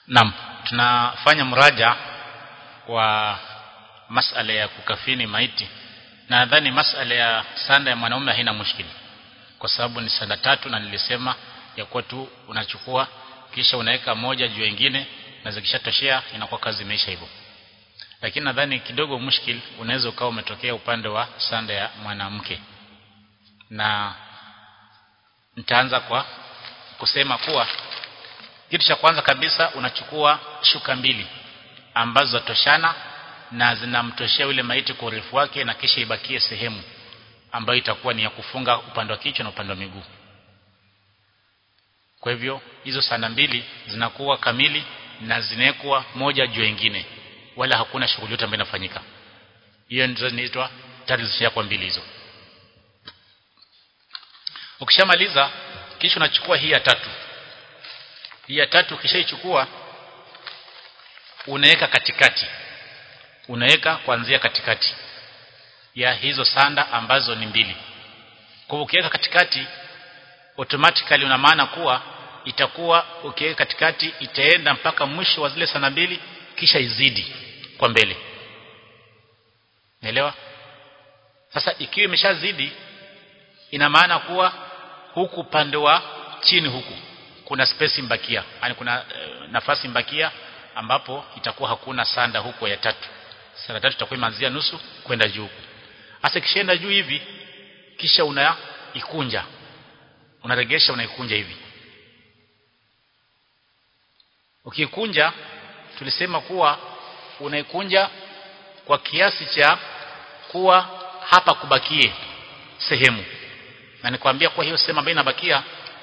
Naam, tunafanya mraja wa masala ya kukafini maiti. Na nadhani masala ya sanda ya mwanaume haina mushkili. Kwa sababu ni sanda tatu na nilisema ya kuwa tu unachukua kisha unaweka moja juu nyingine na zikishatoshea inakuwa kazi imeisha hivyo. Lakini nadhani kidogo mushkil unaweza ukawa umetokea upande wa sanda ya mwanamke. Na nitaanza kwa kusema kuwa kitu cha kwanza kabisa unachukua shuka mbili ambazo zatoshana na zinamtoshea yule maiti kwa urefu wake na kisha ibakie sehemu ambayo itakuwa ni ya kufunga upande wa kichwa na upande wa miguu. Kwa hivyo hizo sanda mbili zinakuwa kamili na zinawekwa moja juu nyingine wala hakuna shughuli yote ambayo inafanyika. Hiyo ndio inaitwa tayari zishakuwa mbili hizo. Ukishamaliza kisha unachukua hii ya tatu. Hii ya tatu ukishaichukua unaweka katikati. Unaweka kuanzia katikati ya hizo sanda ambazo ni mbili. Kwa ukiweka katikati automatically una maana kuwa itakuwa ukiweka katikati itaenda mpaka mwisho wa zile sanda mbili kisha izidi kwa mbele. Naelewa? Sasa ikiwa imeshazidi ina maana kuwa huku upande wa chini huku kuna space mbakia, yani kuna e, nafasi mbakia ambapo itakuwa hakuna sanda huko ya tatu. Sanda tatu itakuwa imeanzia nusu kwenda juu. Sasa kishaenda juu hivi kisha unaikunja. Unaregesha unaikunja hivi. Ukikunja tulisema kuwa unaikunja kwa kiasi cha kuwa hapa kubakie sehemu. Na nikwambia kwa hiyo sehemu ambayo inabakia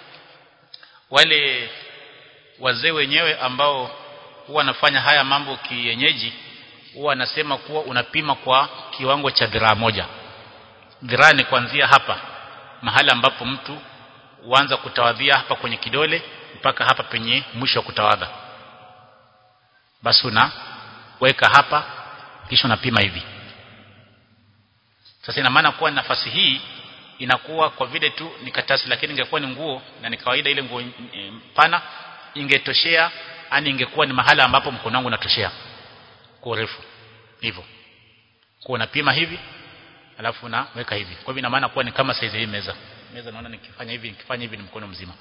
wale wazee wenyewe ambao huwa wanafanya haya mambo kienyeji huwa wanasema kuwa unapima kwa kiwango cha dhiraa moja. Dhiraa ni kuanzia hapa mahali ambapo mtu huanza kutawadhia hapa kwenye kidole mpaka hapa penye mwisho wa kutawadha. Basi unaweka hapa kisha unapima hivi. Sasa ina maana kuwa nafasi hii inakuwa kwa vile tu ni katasi lakini ingekuwa ni nguo na ni kawaida ile nguo pana ingetoshea ani ingekuwa ni mahala ambapo mkono wangu unatoshea kwa urefu hivyo kwa unapima hivi alafu unaweka hivi kwa hivyo ina maana kuwa ni kama size hii meza meza naona nikifanya hivi nikifanya hivi ni mkono mzima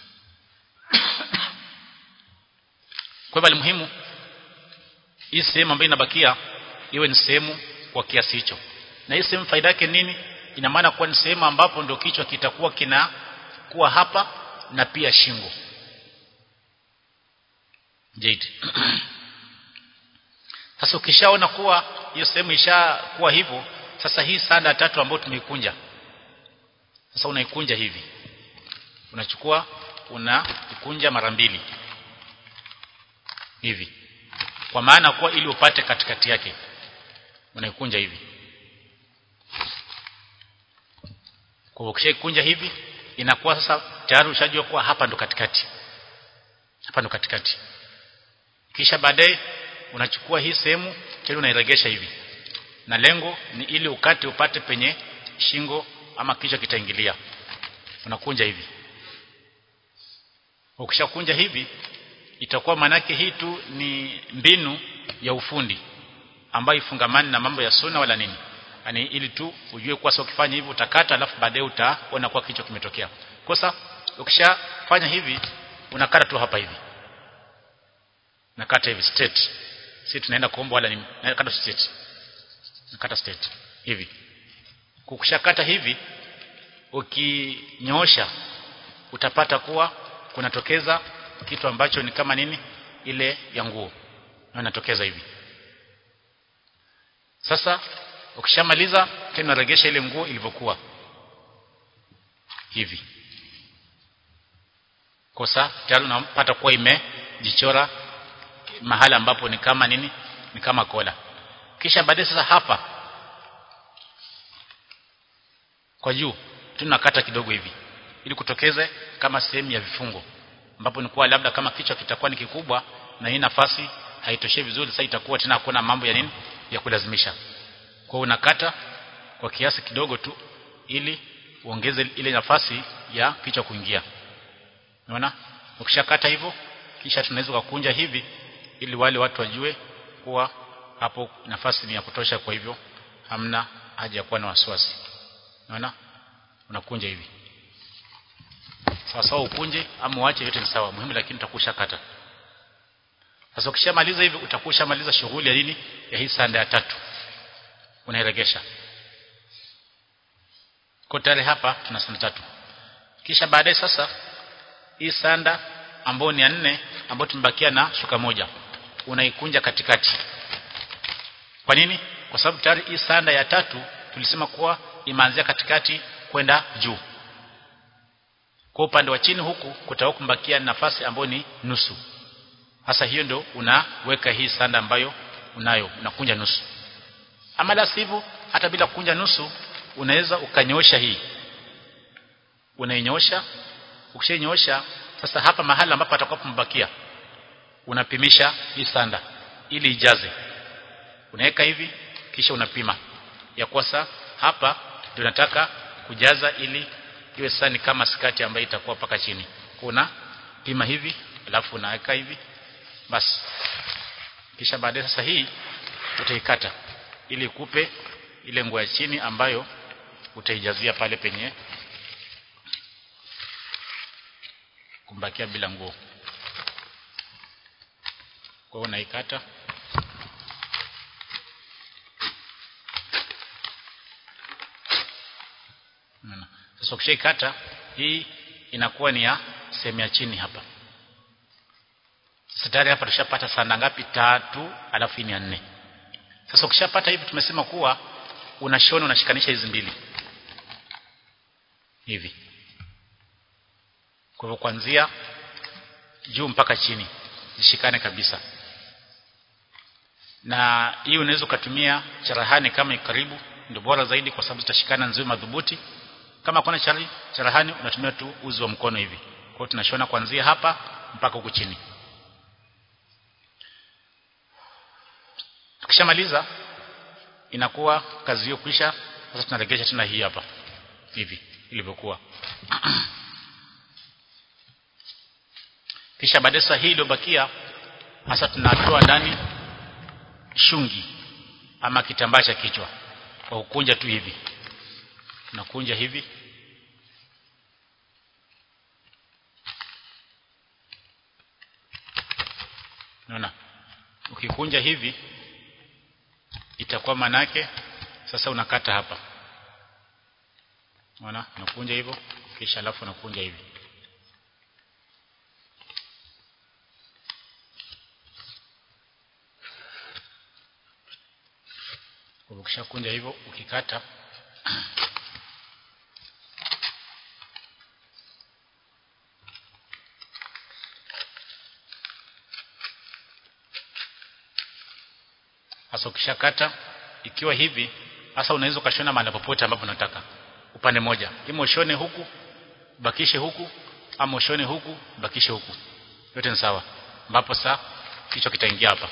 kwa hivyo muhimu hii sehemu ambayo inabakia iwe ni sehemu kwa kiasi hicho na hii sehemu faida yake nini ina maana kuwa ni sehemu ambapo ndio kichwa kitakuwa kina kuwa hapa na pia shingo Jade. Sasa ukishaona kuwa hiyo sehemu ishakuwa hivyo, sasa hii sanda tatu ambayo tumeikunja. Sasa unaikunja hivi. Unachukua unaikunja mara mbili. Hivi. Kwa maana kuwa ili upate katikati yake. Unaikunja hivi. Kwa ukishaikunja hivi inakuwa sasa tayari ushajua kuwa hapa ndo katikati. Hapa ndo katikati. Kisha baadaye unachukua hii sehemu tena unairegesha hivi. Na lengo ni ili ukate upate penye shingo ama kichwa kitaingilia. Unakunja hivi. Ukishakunja hivi itakuwa manake hii tu ni mbinu ya ufundi ambayo ifungamani na mambo ya suna wala nini. Yaani ili tu ujue kwa sababu ukifanya hivi utakata alafu baadaye utaona kwa kichwa kimetokea. Kosa ukishafanya hivi unakata tu hapa hivi nakata hivi straight si tunaenda kuomba wala nini nakata straight nakata straight hivi kukushakata hivi ukinyoosha utapata kuwa kunatokeza kitu ambacho ni kama nini ile ya nguo na inatokeza hivi sasa ukishamaliza tena unaregesha ile nguo ilivyokuwa hivi kosa tayari unapata kuwa imejichora mahala ambapo ni kama nini ni kama kola kisha baadaye sasa hapa kwa juu tunakata kidogo hivi ili kutokeze kama sehemu ya vifungo ambapo ni kuwa labda kama kichwa kitakuwa ni kikubwa na hii nafasi haitoshe vizuri sasa itakuwa tena hakuna mambo ya nini ya kulazimisha kwa unakata kwa kiasi kidogo tu ili uongeze ile nafasi ya kichwa kuingia unaona ukishakata hivyo kisha tunaweza kukunja hivi ili wale watu wajue kuwa hapo nafasi ni ya kutosha kwa hivyo hamna haja ya kuwa na wasiwasi unaona unakunja hivi sawa sawa ukunje ama uache yote ni sawa muhimu lakini utakusha kata sasa ukishamaliza hivi utakusha maliza shughuli ya nini ya hii sanda ya tatu unairegesha kwa tayari hapa tuna sanda tatu kisha baadaye sasa hii sanda ambayo ni ya nne ambayo tumebakia na shuka moja unaikunja katikati kwa nini kwa sababu tayari hii sanda ya tatu tulisema kuwa imeanzia katikati kwenda juu kwa upande wa chini huku kutakuwa kumbakia nafasi ambayo ni nusu hasa hiyo ndio unaweka hii sanda ambayo unayo unakunja nusu ama la sivyo hata bila kukunja nusu unaweza ukanyosha hii unainyosha ukishainyoosha sasa hapa mahali ambapo atakapobakia unapimisha hii sanda ili ijaze unaweka hivi kisha unapima ya kwasa hapa ndio nataka kujaza ili iwe sani kama skati ambayo itakuwa paka chini kuna pima hivi alafu unaweka hivi basi kisha baadaye sasa hii utaikata ili kupe ile nguo ya chini ambayo utaijazia pale penye kumbakia bila nguo kwa hiyo unaikata sasa ukishaikata hii inakuwa ni ya sehemu ya chini hapa sasa tayari hapa tushapata sanda ngapi tatu alafu ni nne sasa ukishapata hivi tumesema kuwa unashona unashikanisha hizi mbili hivi kwa hivyo kuanzia juu mpaka chini zishikane kabisa na hii unaweza ukatumia charahani kama karibu ndio bora zaidi kwa sababu zitashikana nzuri madhubuti kama kuna chari charahani unatumia tu uzi wa mkono hivi kwa hiyo tunashona kuanzia hapa mpaka huku chini tukishamaliza inakuwa kazi hiyo kwisha sasa tunaregesha tena hii hapa hivi ilivyokuwa kisha baadaye sasa hii iliyobakia hasa tunatoa ndani shungi ama kitambaa cha kichwa kwa kukunja tu hivi tunakunja hivi Unaona? Ukikunja hivi itakuwa manake sasa unakata hapa. Unaona? Unakunja hivyo kisha alafu unakunja hivi. Ukishakunja hivyo ukikata Sasa ukishakata ikiwa hivi sasa unaweza ukashona mahali popote ambapo unataka upande moja. Ima ushone huku bakishe huku ama ushone huku bakishe huku. Yote ni sawa. Ambapo saa kichwa kitaingia hapa.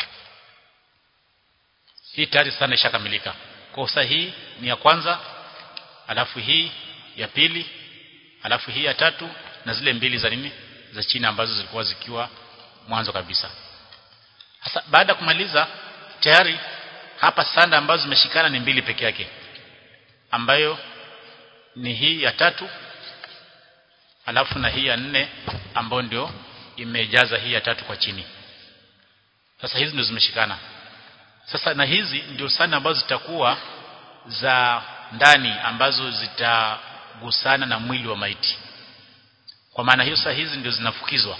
Hii tayari sana ishakamilika. Kwa sasa hii ni ya kwanza, alafu hii ya pili, alafu hii ya tatu na zile mbili za nini? Za chini ambazo zilikuwa zikiwa mwanzo kabisa. Sasa baada ya kumaliza tayari hapa sanda ambazo zimeshikana ni mbili peke yake ambayo ni hii ya tatu alafu na hii ya nne ambayo ndio imejaza hii ya tatu kwa chini sasa hizi ndio zimeshikana sasa na hizi ndio sanda ambazo zitakuwa za ndani ambazo zitagusana na mwili wa maiti kwa maana hiyo sasa hizi ndio zinafukizwa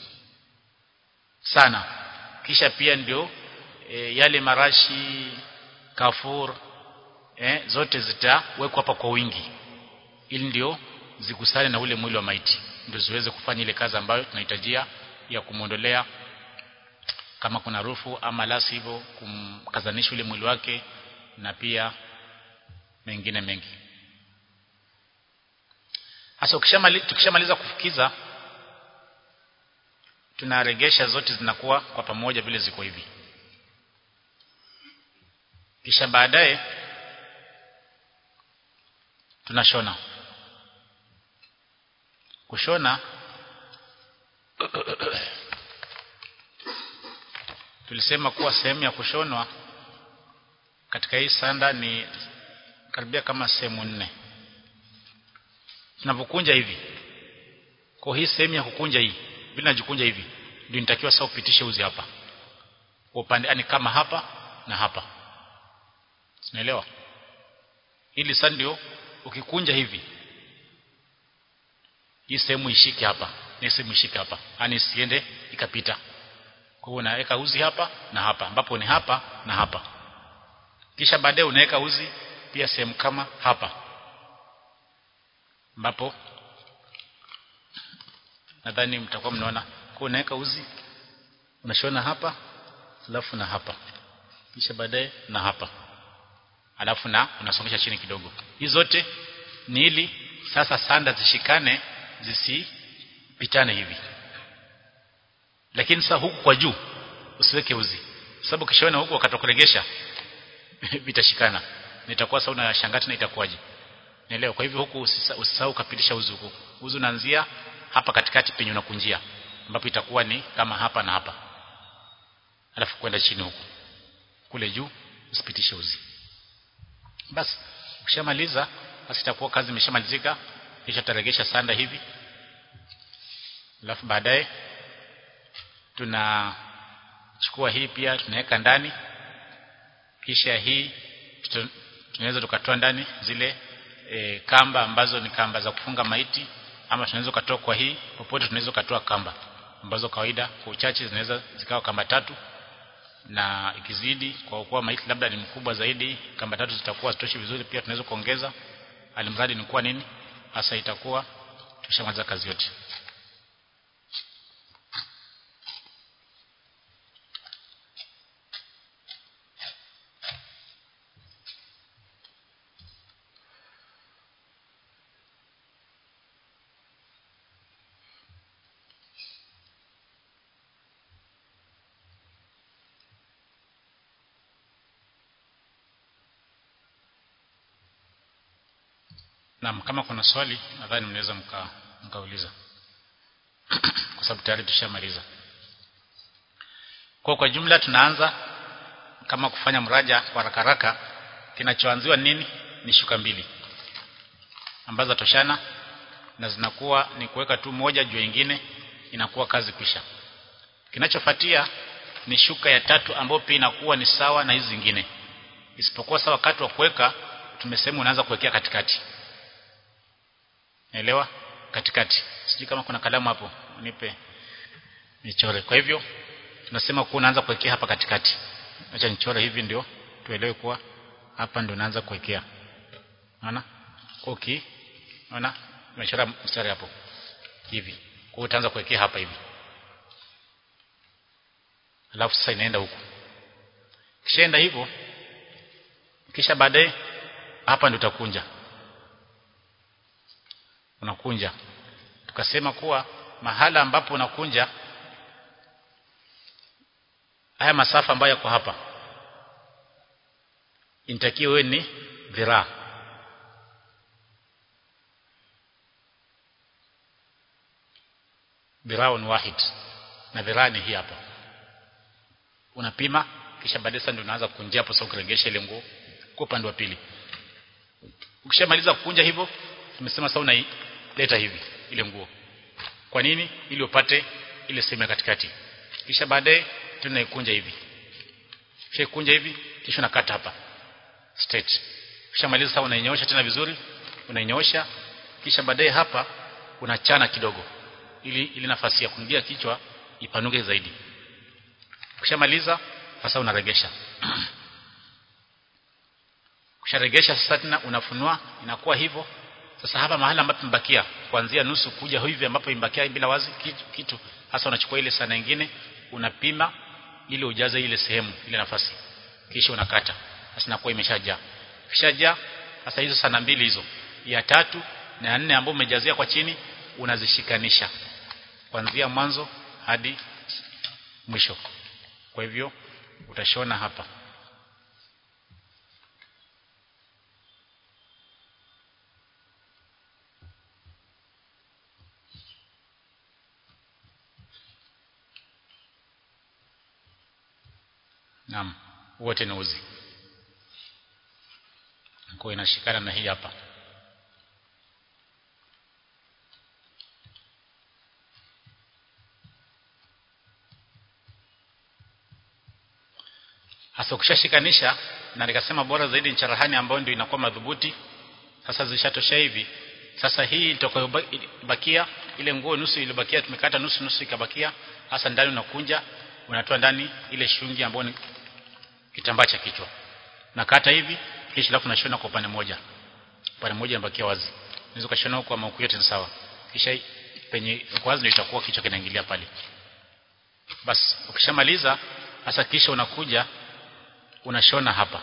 sana kisha pia ndio e, yale marashi kafur e, zote zitawekwa hapa kwa wingi ili ndio zigusane na ule mwili wa maiti ndio ziweze kufanya ile kazi ambayo tunahitajia ya kumwondolea kama kuna rufu ama la sivyo kumkazanisha ule mwili wake na pia mengine mengi hasa ukishamaliza tukishamaliza kufukiza tunaregesha zote zinakuwa kwa pamoja vile ziko hivi kisha baadaye tunashona kushona tulisema kuwa sehemu ya kushonwa katika hii sanda ni karibia kama sehemu nne tunapokunja hivi kwa hii sehemu ya kukunja hii bila najikunja hivi ndio nitakiwa sasa upitishe uzi hapa upande yani kama hapa na hapa unaelewa ili sasa ndio ukikunja hivi hii sehemu ishike hapa na sehemu ishike hapa yani isiende ikapita kwa hiyo unaweka uzi hapa na hapa ambapo ni hapa na hapa kisha baadaye unaweka uzi pia sehemu kama hapa ambapo nadhani mtakuwa mnaona kwa unaweka uzi unashona hapa alafu na hapa kisha baadaye na hapa alafu na unasongesha chini kidogo hizi zote ni ili sasa sanda zishikane zisipitane hivi lakini sasa huku kwa juu usiweke uzi sababu kishaona huku wakatokuregesha vitashikana nitakuwa sasa unashangata na itakuwaje Naelewa. Kwa hivyo huku usisahau kapitisha uzi huku. Uzi unaanzia hapa katikati penye unakunjia ambapo itakuwa ni kama hapa na hapa. Alafu kwenda chini huku. Kule juu usipitishe uzi. Basi ukishamaliza basi itakuwa kazi imeshamalizika kisha taregesha sanda hivi. Alafu baadaye tunachukua hii pia tunaweka ndani kisha hii tunaweza tukatoa ndani zile e, kamba ambazo ni kamba za kufunga maiti ama tunaweza kutoa kwa hii popote tunaweza kutoa kamba ambazo kawaida kwa uchache zinaweza zikawa kamba tatu na ikizidi kwa kuwa maiti labda ni mkubwa zaidi kamba tatu zitakuwa zitoshi vizuri pia tunaweza kuongeza alimradi ni kuwa nini hasa itakuwa tushamaliza kazi yote Naam, kama kuna swali nadhani mnaweza mka, mkauliza. kwa sababu tayari tushamaliza. Kwa kwa jumla tunaanza kama kufanya mraja kwa haraka haraka kinachoanziwa nini? Ni shuka mbili. Ambazo toshana na zinakuwa ni kuweka tu moja juu nyingine inakuwa kazi kwisha. Kinachofuatia ni shuka ya tatu ambayo pia inakuwa ni sawa na hizi zingine. Isipokuwa sawa wakati wa kuweka tumesema unaanza kuwekea katikati. Naelewa? Katikati. Sijui kama kuna kalamu hapo, nipe nichore. Kwa hivyo tunasema kuwa unaanza kuwekea hapa katikati. Acha nichore hivi ndio tuelewe kuwa hapa ndio unaanza kuwekea. Unaona? Okay. Unaona? Nimechora mstari hapo. Hivi. Kwa hiyo utaanza kuwekea hapa hivi. Alafu sasa inaenda huku. Kishaenda hivyo kisha baadaye hapa ndio utakunja unakunja tukasema kuwa mahala ambapo unakunja haya masafa ambayo yako hapa inatakiwa wewe ni dhiraa dhiraun wahid na dhiraa ni hii hapa unapima kisha baadaye sasa ndio unaanza kukunjia hapo sasa ukiregesha ile nguo kwa upande wa pili ukishamaliza kukunja hivyo tumesema sasa unaileta hivi ile nguo kwa nini ili upate ile sehemu ya katikati kisha baadaye tunaikunja hivi kisha kunja hivi kisha unakata hapa straight kisha maliza sasa unainyoosha tena vizuri unainyoosha kisha baadaye hapa unachana kidogo ili ili nafasi ya kuingia kichwa ipanuke zaidi ukishamaliza sasa unaregesha ukisharegesha sasa tena unafunua inakuwa hivyo sasa hapa mahali ambapo mbakia kuanzia nusu kuja hivi ambapo imbakia bila wazi kitu, kitu hasa unachukua ile sana nyingine unapima ili ujaze ile sehemu ile nafasi kisha unakata sasa inakuwa imeshajaa kishajaa sasa hizo sana mbili hizo ya tatu na ya nne ambayo umejazia kwa chini unazishikanisha kuanzia mwanzo hadi mwisho kwa hivyo utashona hapa naam wote ni uzi kwa inashikana na hii hapa hasa ukishashikanisha na nikasema bora zaidi ni charahani ambayo ndio inakuwa madhubuti sasa zishatosha hivi sasa hii itakayobakia ile nguo nusu ilibakia tumekata nusu nusu ikabakia hasa ndani unakunja unatoa ndani ile shungi ambayo ni kitambaa cha kichwa nakata hivi kisha alafu nashona kwa upande moja upande moja unabakia wazi unaweza kushona huko ama yote ni sawa kisha penye wazi ndio itakuwa kichwa kinaingilia pale basi ukishamaliza hasa kisha unakuja unashona hapa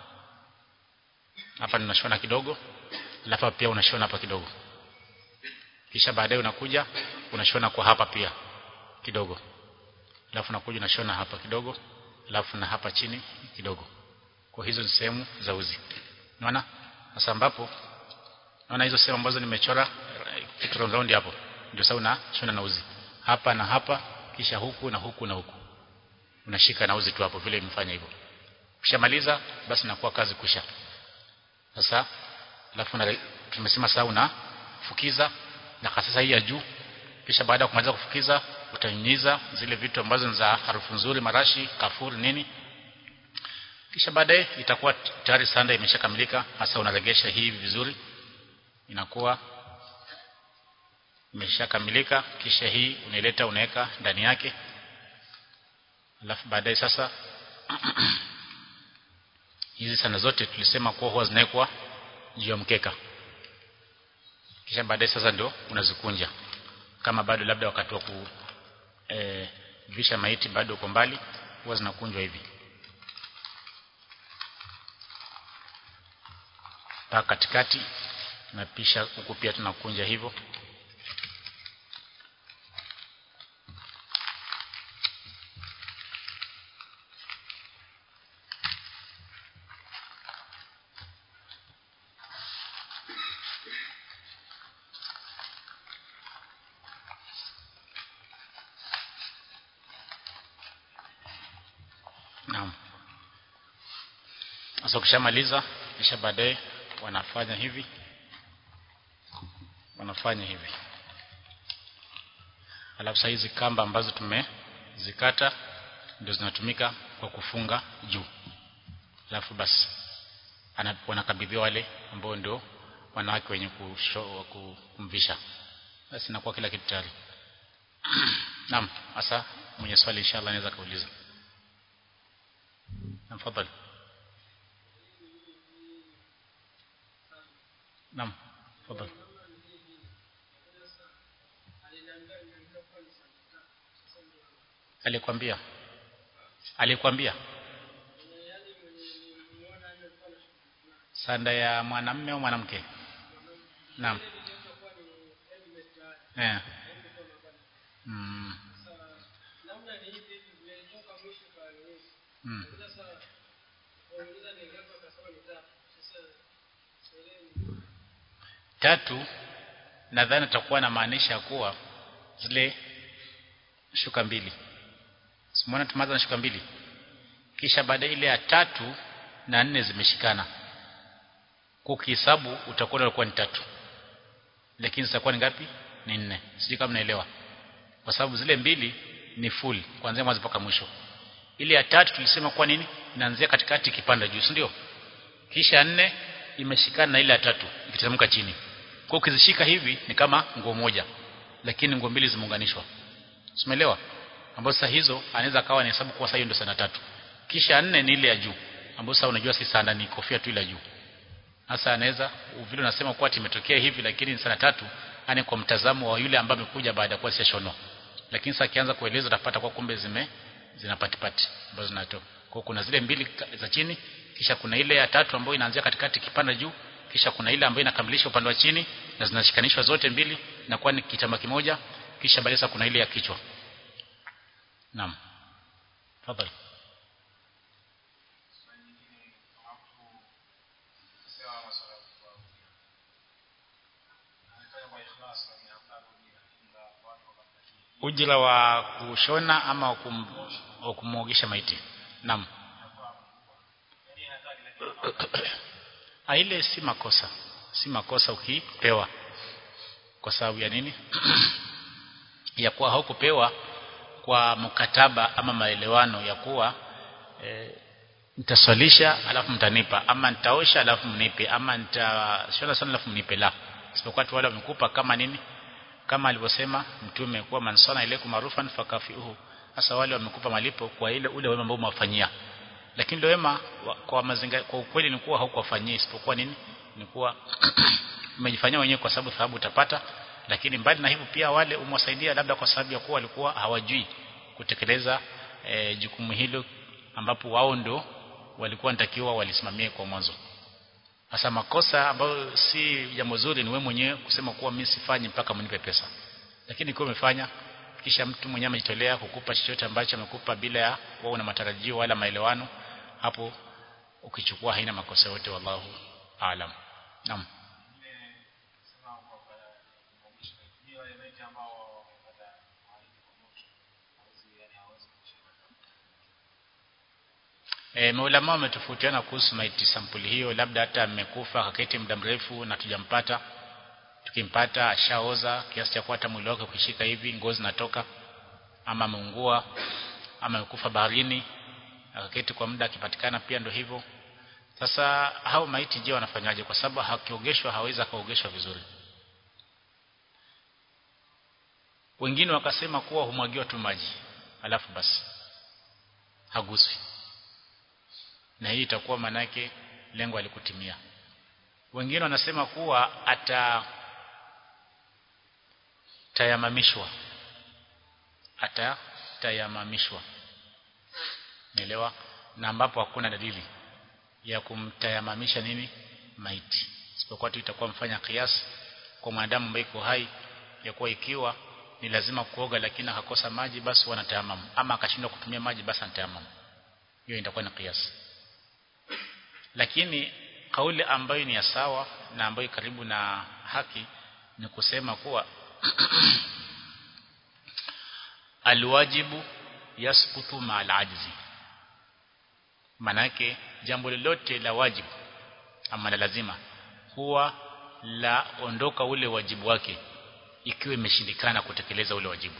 hapa ninashona kidogo alafu pia unashona hapa kidogo kisha baadaye unakuja unashona kwa hapa pia kidogo alafu unakuja unashona hapa kidogo alafu na hapa chini kidogo kwa hizo ni sehemu za uzi unaona sasa ambapo naona hizo sehemu ambazo nimechora kitu round round hapo ndio sasa unashona na uzi hapa na hapa kisha huku na huku na huku unashika na uzi tu hapo vile nimefanya hivyo ukishamaliza basi nakuwa kazi kusha sasa alafu na tumesema sasa unafukiza na sasa hii ya juu kisha baada ya kumaliza kufukiza utanyunyiza zile vitu ambazo ni za harufu nzuri marashi kafuri nini kisha baadaye itakuwa tayari sanda imeshakamilika hasa unaregesha hii vizuri inakuwa imeshakamilika kisha hii unaileta unaweka ndani yake alafu baadaye sasa hizi sana zote tulisema kuwa huwa zinawekwa juu ya mkeka kisha baadaye sasa ndio unazikunja kama bado labda wakati wa ku e, visha maiti bado uko mbali huwa zinakunjwa hivi mpaka katikati na pisha huku pia tunakunja hivyo Naam. Sasa ukishamaliza kisha baadaye wanafanya hivi. Wanafanya hivi. Alafu sasa hizi kamba ambazo tumezikata ndio zinatumika kwa kufunga juu. Alafu basi wanakabidhiwa wale ambao ndio wanawake wenye kumvisha. Basi inakuwa kila kitu tayari. Naam, sasa mwenye swali inshallah anaweza kauliza. نعم تفضل نعم تفضل alikwambia alikwambia sanda ya mwanamme au mwanamke naam eh mm. Mm. tatu nadhani atakuwa na maanisha kuwa zile shuka mbili simuona tumaza na shuka mbili kisha baada ile ya tatu na nne zimeshikana kukihesabu utakuwa ulikuwa ni tatu lakini zitakuwa ni ngapi ni nne sijui kama naelewa kwa sababu zile mbili ni full kuanzia mwanzo mpaka mwisho ile ya tatu tulisema kwa nini inaanzia katikati kipanda juu ndio kisha nne imeshikana na ile ya tatu ikiteremka chini kwa ukizishika hivi ni kama nguo moja lakini nguo mbili zimeunganishwa umeelewa ambapo sasa hizo anaweza kawa anahesabu kwa sasa hiyo ndio sana tatu kisha nne ni ile ya juu ambapo sasa unajua si sana ni kofia tu ile juu sasa anaweza vile unasema kwa imetokea hivi lakini ni sana tatu ani kwa mtazamo wa yule ambaye amekuja baada ya kuwa sishono lakini sasa akianza kueleza utapata kwa kumbe zime zinapatipati ambazo zinatoka kwa kuna zile mbili za chini kisha kuna ile ya tatu ambayo inaanzia katikati kipanda juu kisha kuna ile ambayo inakamilisha upande wa chini na zinashikanishwa zote mbili na kuwa ni kitamba kimoja kisha baadaye kuna ile ya kichwa naam tafadhali ujira wa kushona ama wa kumwogesha maiti naam ile si makosa si makosa ukipewa kwa sababu ya nini ya kuwa haukupewa kwa mkataba ama maelewano ya kuwa e, nitaswalisha alafu mtanipa ama nitaosha alafu mnipe ama nitashona sana alafu mnipe la isipokuwa tu wale wamekupa kama nini kama alivyosema mtume kuwa mansana ile marufan fakafihu hasa wale wamekupa malipo kwa ile ule wema ambao umewafanyia lakini ile wema kwa mazinga, kwa ukweli ni kuwa haukuwafanyia isipokuwa nini ni kuwa umejifanyia wenyewe kwa sababu thawabu utapata lakini mbali na hivyo pia wale umwasaidia labda kwa sababu ya kuwa walikuwa hawajui kutekeleza e, jukumu hilo ambapo wao ndio walikuwa natakiwa walisimamie kwa mwanzo hasa makosa ambayo si jambo zuri ni wewe mwenyewe kusema kuwa mimi sifanyi mpaka mnipe pesa lakini kwa umefanya kisha mtu mwenyewe amejitolea kukupa chochote ambacho amekupa bila ya wewe una matarajio wala maelewano hapo ukichukua haina makosa yote wallahu aalam naam E, maulama wametofautiana kuhusu maiti sampuli hiyo labda hata amekufa akaketi muda mrefu na tujampata tukimpata ashaoza kiasi cha kuwa hata mwili wake ukishika hivi ngozi natoka ama ameungua ama amekufa baharini akaketi kwa muda akipatikana pia ndo hivyo sasa hao maiti je wanafanyaje kwa sababu hakiogeshwa hawezi akaogeshwa vizuri wengine wakasema kuwa humwagiwa tu maji alafu basi haguswi na hii itakuwa manake lengo alikutimia wengine wanasema kuwa ata tayamamishwa ata tayamamishwa nielewa na ambapo hakuna dalili ya kumtayamamisha nini maiti isipokuwa tu itakuwa mfanya kiasi kwa mwanadamu ambaye iko hai ya kuwa ikiwa ni lazima kuoga lakini akakosa maji basi wanatayamamu ama akashindwa kutumia maji basi anatayamamu hiyo itakuwa ni kiasi lakini kauli ambayo ni ya sawa na ambayo karibu na haki ni kusema kuwa alwajibu yasqutu ma'al ajzi manake jambo lolote la wajibu ama la lazima huwa la ondoka ule wajibu wake ikiwa imeshindikana kutekeleza ule wajibu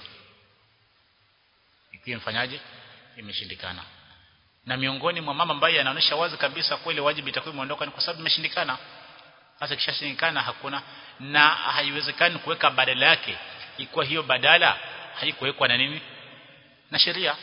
ikiwa mfanyaje imeshindikana na miongoni mwa mama ambaye anaonyesha wazi kabisa kweli wajibu itakuwa imeondoka ni kwa sababu imeshindikana sasa kishashindikana hakuna na haiwezekani kuweka badala yake ikiwa hiyo badala haikuwekwa na nini na sheria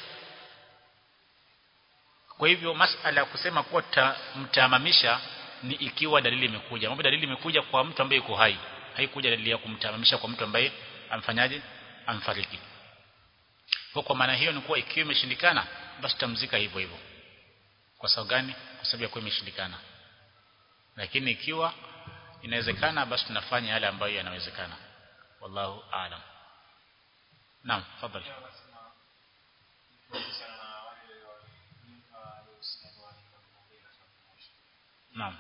kwa hivyo masala ya kusema kuwa mtamamisha ni ikiwa dalili imekuja mambo dalili imekuja kwa mtu ambaye yuko hai haikuja dalili ya kumtamamisha kwa mtu ambaye amfanyaje amfariki kwa kwa maana hiyo ni kuwa ikiwa imeshindikana basi tamzika hivyo hivyo kwa sababu gani kwa sababu ya kuwa imeshindikana lakini ikiwa inawezekana basi tunafanya yale ambayo yanawezekana wallahu aalam naam fadhali naam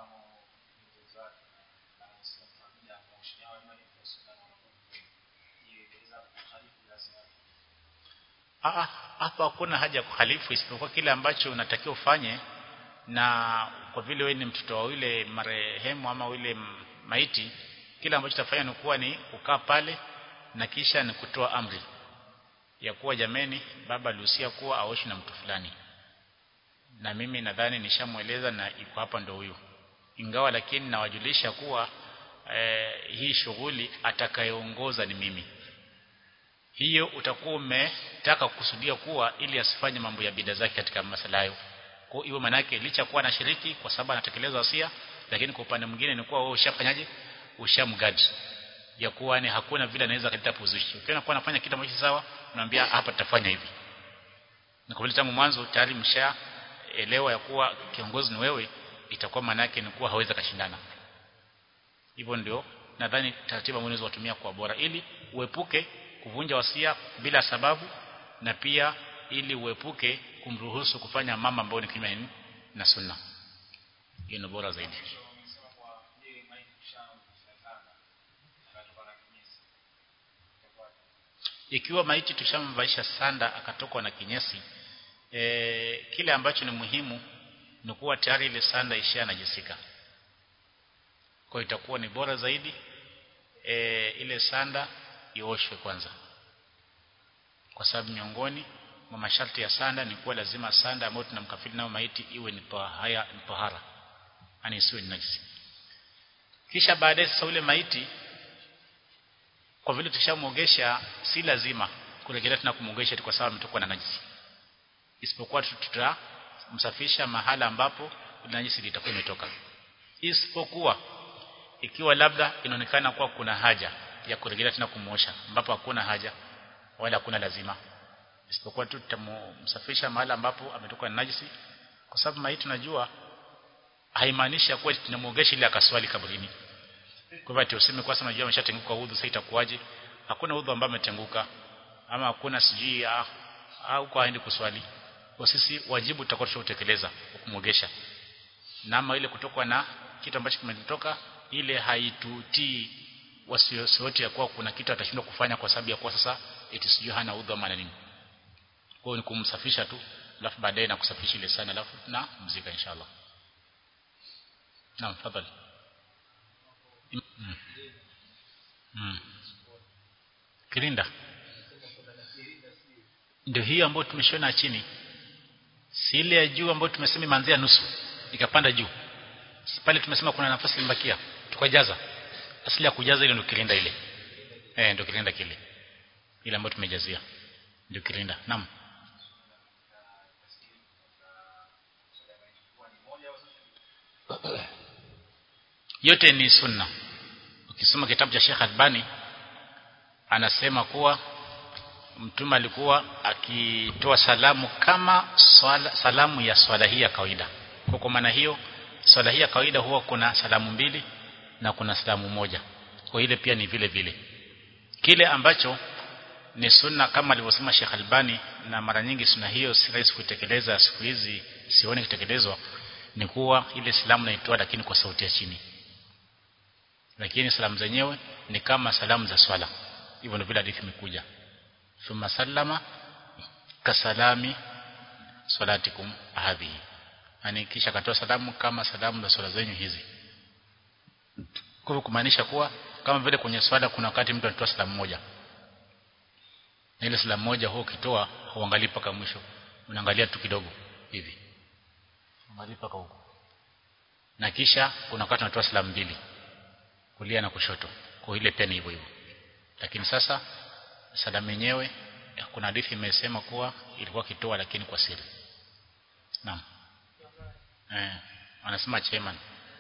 Ah, hapa hakuna haja ya kuhalifu isipokuwa kile ambacho unatakiwa ufanye na kwa vile wewe ni mtoto wa yule marehemu ama yule maiti kile ambacho utafanya ni kuwa ni kukaa pale na kisha ni kutoa amri ya kuwa jameni baba alihusia kuwa aoshi na mtu fulani na mimi nadhani nishamweleza na iko hapa ndo huyu ingawa lakini nawajulisha kuwa eh, hii shughuli atakayeongoza ni mimi hiyo utakuwa umetaka kukusudia kuwa ili asifanye mambo ya bida zake katika masala hayo kwa hiyo manake licha kuwa anashiriki kwa sababu anatekeleza wasia lakini kwa upande mwingine ni kuwa wewe ushafanyaje ushamgadi ya kuwa ni hakuna vile anaweza kuleta puzushi ukiona kuwa anafanya kitu ambacho sawa unamwambia hapa tutafanya hivi na kwa vile tangu mwanzo tayari mshaelewa ya kuwa kiongozi ni wewe itakuwa manake ni kuwa hawezi kashindana hivyo ndio nadhani taratibu ambazo unaweza kutumia kwa bora ili uepuke kuvunja wasia bila sababu na pia ili uepuke kumruhusu kufanya mama ambayo ni kinyume na sunna hiyo ni bora zaidi ikiwa maiti tushamvaisha sanda akatokwa na kinyesi e, kile ambacho ni muhimu ni kuwa tayari ile sanda ishanajisika kwa itakuwa ni bora zaidi e, ile sanda ioshwe kwanza kwa sababu miongoni mwa masharti ya sanda ni kuwa lazima sanda ambayo tunamkafiri nayo maiti iwe ni tahara ni tahara yani isiwe ni najisi kisha baadaye sasa ule maiti kwa vile tushamuogesha si lazima kurejelea tena kumuogesha kwa sababu ametokwa na najisi isipokuwa tutamsafisha mahala ambapo najisi litakuwa imetoka isipokuwa ikiwa labda inaonekana kuwa kuna haja ya kurejelea tena kumuosha ambapo hakuna haja wala hakuna lazima isipokuwa tu tutamsafisha mahala ambapo ametoka na najisi kwa sababu maiti tunajua haimaanishi kuwa tunamuogesha ili akaswali kaburini kwa hivyo tuseme kwa sababu ameshatenguka udhu sasa itakuwaje hakuna udhu ambao ametenguka ama hakuna sijui au kwa aende kuswali kwa sisi wajibu tutakuwa tutekeleza kumwogesha na ama ile kutoka na kitu ambacho kimetoka ile haitutii wasiwasi wote ya kuwa kuna kitu atashindwa kufanya kwa sababu ya kuwa sasa eti sijui hana udhu ama nini kwa ni kumsafisha tu alafu baadaye na kusafisha ile sana alafu na mzika inshallah naam tafadhali mm. mm. kirinda ndio hiyo ambayo tumeshona chini si ile ya juu ambayo tumesema imeanzia nusu ikapanda juu pale tumesema kuna nafasi ilibakia tukajaza asili ya kujaza ile ndio kirinda ile eh ndio kirinda kile ile ambayo tumejazia ndio kirinda naam yote ni sunna ukisoma kitabu cha Sheikh Albani anasema kuwa mtume alikuwa akitoa salamu kama swala, salamu ya swala hii ya kawaida kwa kwa maana hiyo swala hii ya kawaida huwa kuna salamu mbili na kuna salamu moja kwa ile pia ni vile vile kile ambacho ni sunna kama alivyosema Sheikh Albani na mara nyingi sunna hiyo si rahisi kutekeleza siku hizi sioni kutekelezwa ni kuwa ile salamu naitoa lakini kwa sauti ya chini lakini salamu zenyewe ni kama salamu za swala hivyo ndio vile hadithi imekuja thumma sallama kasalami salatikum hadhihi yani kisha akatoa salamu kama salamu za swala zenyu hizi kwa kumaanisha kuwa kama vile kwenye swala kuna wakati mtu anatoa salamu moja na ile salamu moja huo ukitoa huangalii mpaka mwisho unaangalia tu kidogo hivi unaangalia mpaka huko na kisha kuna wakati anatoa salamu mbili kulia na kushoto kwa ile pia ni hivyo hivyo lakini sasa salamu yenyewe kuna hadithi imesema kuwa ilikuwa kitoa lakini kwa siri naam eh anasema chairman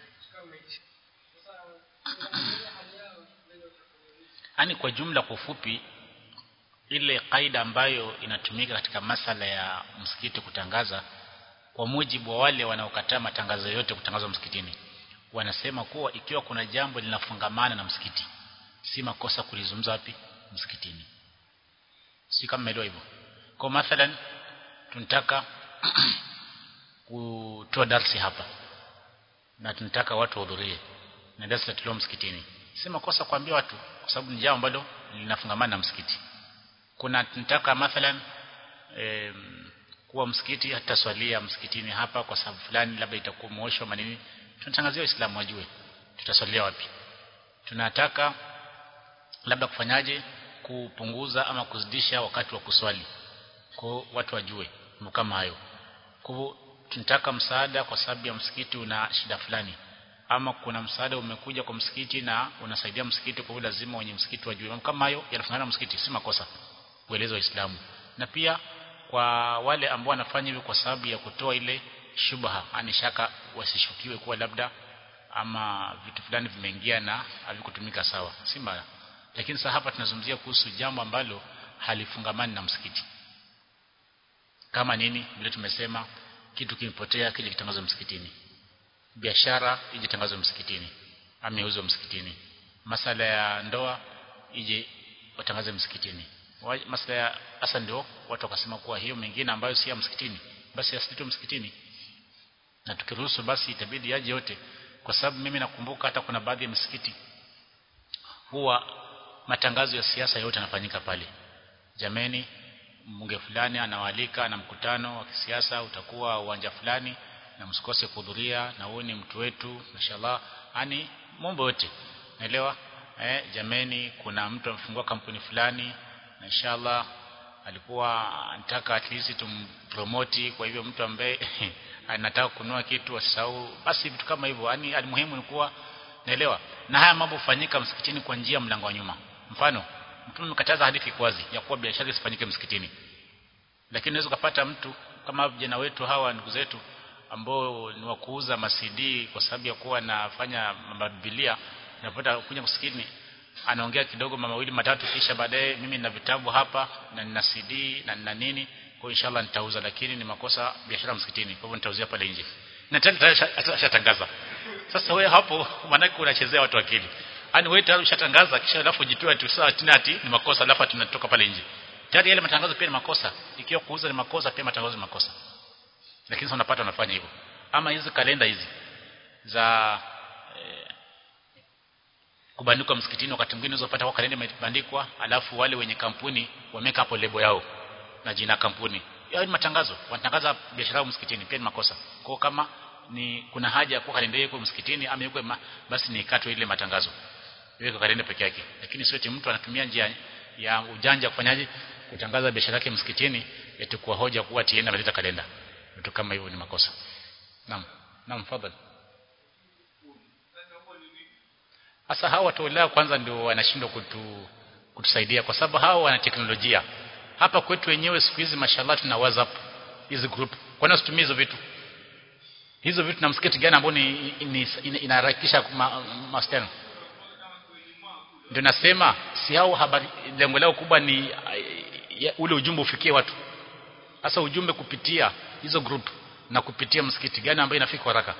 yani kwa jumla kwa ufupi ile kaida ambayo inatumika katika masala ya msikiti kutangaza kwa mujibu wa wale wanaokataa matangazo yote kutangazwa msikitini wanasema kuwa ikiwa kuna jambo linafungamana na msikiti si makosa kulizungumza wapi msikitini si kama mmeelewa hivyo kwa mathalan tunataka kutoa darsi hapa na tunataka watu wahudhurie na darsi tutatolewa msikitini si makosa kuambia watu kwa sababu ni jambo ambalo linafungamana na msikiti kuna tunataka mathalan e, kuwa msikiti hataswalia msikitini hapa kwa sababu fulani labda itakuwa mwosho manini tunatangazia waislamu wajue tutaswalia wapi tunataka labda kufanyaje kupunguza ama kuzidisha wakati wa kuswali kwa watu wajue kama hayo kwa tunataka msaada kwa sababu ya msikiti una shida fulani ama kuna msaada umekuja kwa msikiti na unasaidia msikiti kwa hiyo lazima wenye msikiti wajue kama hayo yanafanana msikiti si makosa kueleza waislamu na pia kwa wale ambao wanafanya hivyo kwa sababu ya kutoa ile shubha ani shaka wasishukiwe kuwa labda ama vitu fulani vimeingia na havikutumika sawa si mbaya lakini sasa hapa tunazungumzia kuhusu jambo ambalo halifungamani na msikiti kama nini vile tumesema kitu kimepotea kile kitangazwe msikitini biashara ije tangazwe msikitini ameuzwa msikitini masala ya ndoa ije watangaze msikitini masala ya hasa ndio watu wakasema kuwa hiyo mengine ambayo si ya msikitini basi yasitwe msikitini na tukiruhusu basi itabidi yaje yote kwa sababu mimi nakumbuka hata kuna baadhi ya misikiti huwa matangazo ya siasa yote yanafanyika pale jameni mbunge fulani anawalika na mkutano wa kisiasa utakuwa uwanja fulani na msikose kuhudhuria na huyu ni mtu wetu mashallah yani mambo yote naelewa eh jameni kuna mtu amefungua kampuni fulani na inshallah alikuwa anataka at least tumpromote kwa hivyo mtu ambaye anataka kununua kitu asisahau basi vitu kama hivyo yani almuhimu ni kuwa naelewa na haya mambo hufanyika msikitini kwa njia mlango wa nyuma mfano mtume mkataza hadithi kwazi ya kuwa biashara isifanyike msikitini lakini unaweza kupata mtu kama vijana wetu hawa ndugu zetu ambao ni wa kuuza masidi kwa sababu ya kuwa anafanya mabiblia napata kuja msikitini anaongea kidogo mawili matatu kisha baadaye mimi nina vitabu hapa na nina CD na nina nini kwa inshallah nitauza lakini ni makosa biashara msikitini kwa hivyo nitauzia pale nje na tena ashatangaza sasa wewe hapo maanake unachezea watu akili yani wewe tayari ushatangaza kisha alafu jitoe tu sawa tena ati ni makosa alafu tunatoka pale nje tayari yale matangazo pia ni makosa ikiwa kuuza ni makosa pia matangazo ni makosa lakini sasa unapata unafanya hivyo ama hizi kalenda hizi za eh, kubandikwa msikitini wakati mwingine unazopata kwa kalenda imebandikwa alafu wale wenye kampuni wameka hapo lebo yao na jina kampuni yao ni matangazo wanatangaza biashara yao msikitini pia ni makosa kwa kama ni kuna haja ya kuwa kalenda yako msikitini ama yuko basi ni ikatwe ile matangazo iweke kalenda peke yake lakini sio mtu anatumia njia ya ujanja kufanyaje kutangaza biashara yake msikitini eti kwa hoja kuwa tienda ameleta kalenda vitu kama hivyo ni makosa naam naam fadhali Sasa hawa watu wao kwanza ndio wanashindwa kutu, kutusaidia kwa sababu hawa wana teknolojia. Hapa kwetu wenyewe siku hizi mashallah tuna WhatsApp hizi group. Kwa nini usitumie hizo vitu? Hizo vitu na msikiti gani ambao ni inaharakisha mawasiliano? Ndio nasema si hao habari lengo lao kubwa ni ya, ule ujumbe ufikie watu. Sasa ujumbe kupitia hizo group na kupitia msikiti gani ambayo inafika haraka?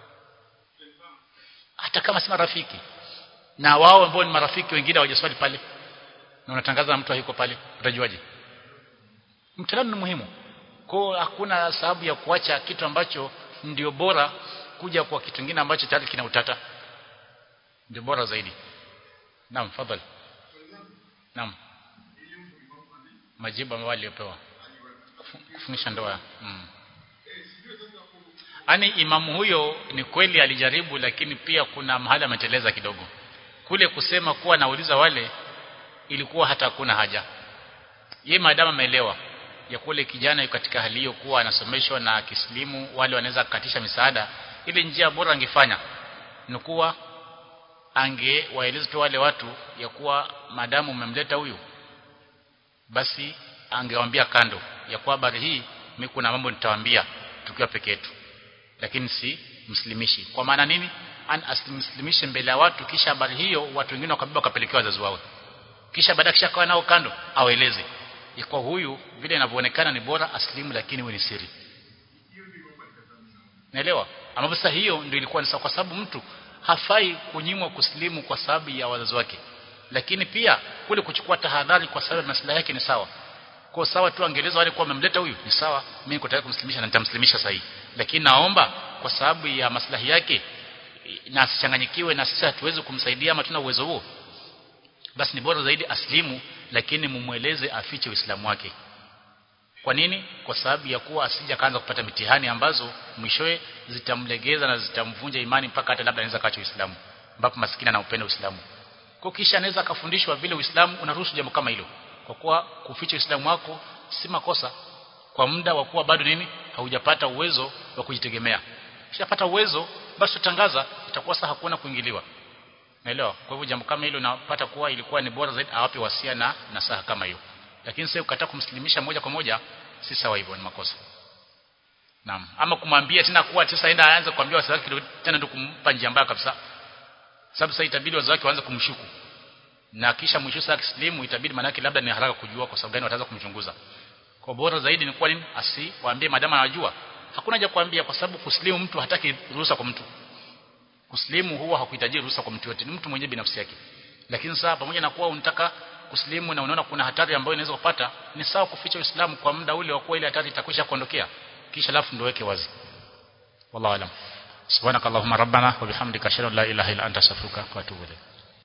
Hata kama si marafiki na wao ambao ni marafiki wengine hawajaswali pale na unatangaza mtu hayuko pale utajuaje mtaalamu ni muhimu kwa hakuna sababu ya kuacha kitu ambacho ndio bora kuja kwa kitu kingine ambacho tayari kina utata ndio bora zaidi naam fadhali naam majibu ambayo aliyopewa kufungisha ndoa mm. Ani imamu huyo ni kweli alijaribu lakini pia kuna mahali ameteleza kidogo. Kule kusema kuwa nauliza wale ilikuwa hata hakuna haja. Ye maadamu ameelewa ya kule kijana yuko katika hali hiyo kuwa anasomeshwa na kislimu wale wanaweza kukatisha misaada ile njia bora angefanya ni kuwa angewaeleza tu wale watu ya kuwa maadamu umemleta huyu basi angewaambia kando ya kuwa habari hii mimi kuna mambo nitawaambia tukiwa peke yetu lakini si mslimishi kwa maana nini an asimslimishe mbele ya watu kisha habari hiyo watu wengine wakabeba wakapelekewa wazazi wao kisha baada kisha kawa nao kando awaeleze kwa huyu vile inavyoonekana ni bora aslimu lakini wewe ni siri naelewa ambapo sasa hiyo ndio ilikuwa ni sawa kwa sababu mtu hafai kunyimwa kuslimu kwa sababu ya wazazi wake lakini pia kule kuchukua tahadhari kwa sababu maslahi yake ni sawa kwa sawa tu angeeleza wale kwa wamemleta huyu ni sawa mimi niko tayari kumslimisha na nitamslimisha sahihi lakini naomba kwa sababu ya maslahi yake na asichanganyikiwe na sisi hatuwezi kumsaidia ama tuna uwezo huo basi ni bora zaidi aslimu lakini mumweleze afiche uislamu wake kwa nini kwa sababu ya kuwa asija kaanza kupata mitihani ambazo mwishowe zitamlegeza na zitamvunja imani mpaka hata labda anaweza kaacha uislamu ambapo maskini anaupenda uislamu kwa kisha anaweza akafundishwa vile uislamu unaruhusu jambo kama hilo kwa kuwa kuficha uislamu wako si makosa kwa muda wa kuwa bado nini haujapata uwezo wa kujitegemea ukishapata uwezo basi utangaza itakuwa sasa hakuna kuingiliwa naelewa kwa hivyo jambo kama hilo napata kuwa ilikuwa ni bora zaidi awape wasia na nasaha kama hiyo lakini sasa ukataa kumsilimisha moja kwa moja si sawa hivyo ni makosa naam ama kumwambia tena kuwa sasa aenda aanze kuambia wazazi wake tena ndio kumpa njia mbaya kabisa sababu sasa itabidi wazazi wake waanze kumshuku na kisha mwisho sasa kislimu itabidi manake labda ni haraka kujua kwa sababu gani wataanza kumchunguza kwa bora zaidi ni kwa nini asiwaambie madama anajua hakuna haja kuambia kwa sababu kuslimu mtu hataki ruhusa kwa mtu kuslimu huwa hakuhitaji ruhusa kwa mtu yote ni mtu mwenyewe binafsi yake lakini sasa pamoja na kuwa unataka kuslimu na unaona kuna hatari ambayo inaweza kupata ni sawa kuficha Uislamu kwa muda ule wa kuwa ile hatari itakwisha kuondokea kisha alafu ndio weke wazi wallahu alam subhanakallahumma rabbana wa bihamdika ashhadu an la ilaha illa anta astaghfiruka wa atubu ilayk